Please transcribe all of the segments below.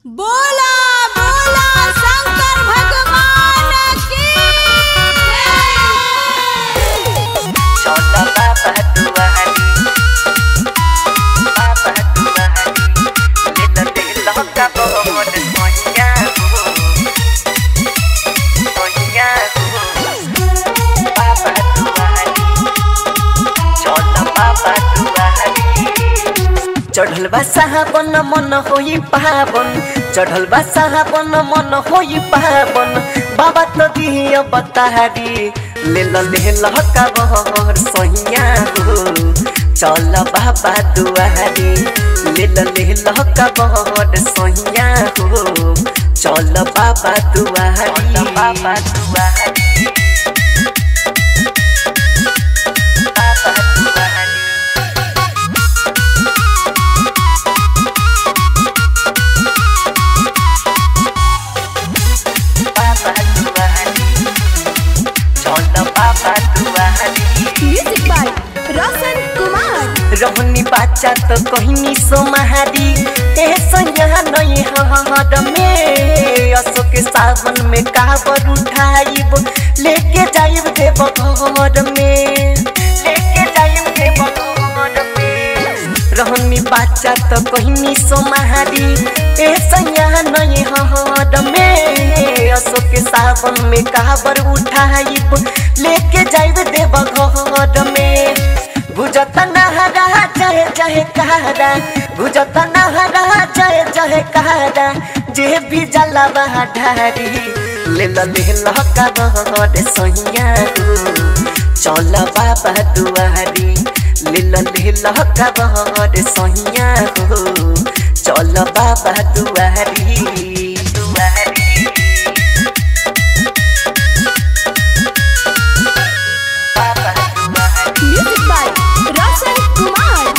बोला बोला शंकर भगवान की छोटा बाबा दुआरी बाबा दुआरी ले तो दिल का बहुत सोनिया हो सोनिया हो बाबा दुआरी छोटा बाबा दुआरी चढ़ल बा साहबन मन होई पावन चढ़ल बा साहबन मन होई पावन बाबा तो दिया बतारी ले ल ले ल का बहर सहिया हो चल बाबा दुआरी ले ल ले ल का बहर सहिया हो चल बाबा दुआरी बाबा दुआरी बाबा दुआरी बाबा दुआरी चल बाबा दुआरी म्यूजिक बाय रोशन कुमार रहनी बाचा तो कहनी सोमहारी ए संज्ञा नहीं हद में अशोक सावन में काबर उठाइब लेके जाइब देव घर में लेके जाइब देव घर में रहनी बाचा तो कहनी सोमहारी ए संज्ञा नहीं हद में अशोक सावन में काबर उठाइब लेके जाइब देव घर में बुझत नहरा जय जय कहरा बुझत नहरा जय जय कहरा जे भी जलवा ढारी ले ल ले ल का बहर सैया चल बाबा दुआरी ले ल ले ल का बहर सैया हो चल बाबा दुआरी दुआरी बाबा दुआरी म्यूजिक बाय रोशन कुमार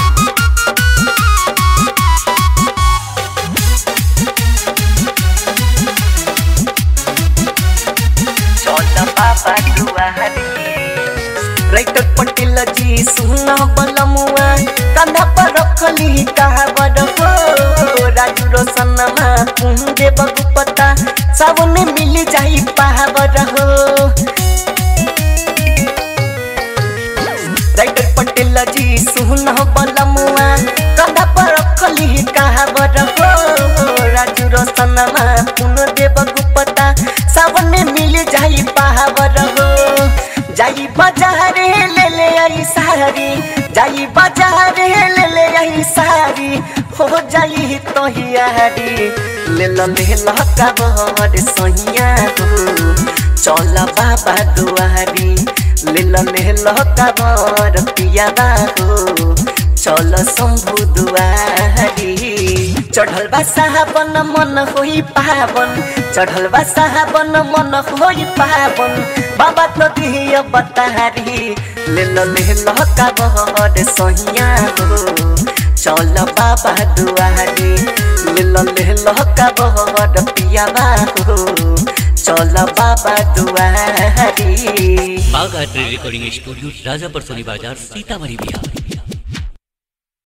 चल बाबा दुआरी राइटर पटेल जी सुन बलमुआ कंधा पर रखली कहावर हो राजू रोशनमा कुंजे बगुपता सावन मिल जाई पावर हो राइटर पटेल जी सुन बलमुआ कंधा पर रखली कहावर हो राजू रोशनमा कुंजे बगुपता सावन मिल जाई पावर हो जाई बाजारे ले ले आई सारी जाई बाजारे ले ले आई सारी हो जाई तो हियारी ले ल ले ल का बहर सहिया हो चल बाबा दुआरी ले ल ले ल का बहर पियाबा हो चल शंभु दुआरी चढ़ल बा साहबन मन होई पावन चढ़ल बा साहबन मन होई पावन बाबा तो दिया बतारी ले ल ले ल का बहर सहिया हो चल बाबा दुआरी ले ल ले ल का बहर पियाबा हो चल बाबा दुआरी बाघ आर्ट रिकॉर्डिंग स्टूडियो राजापर सोनी बाजार सीतामढ़ी बिहार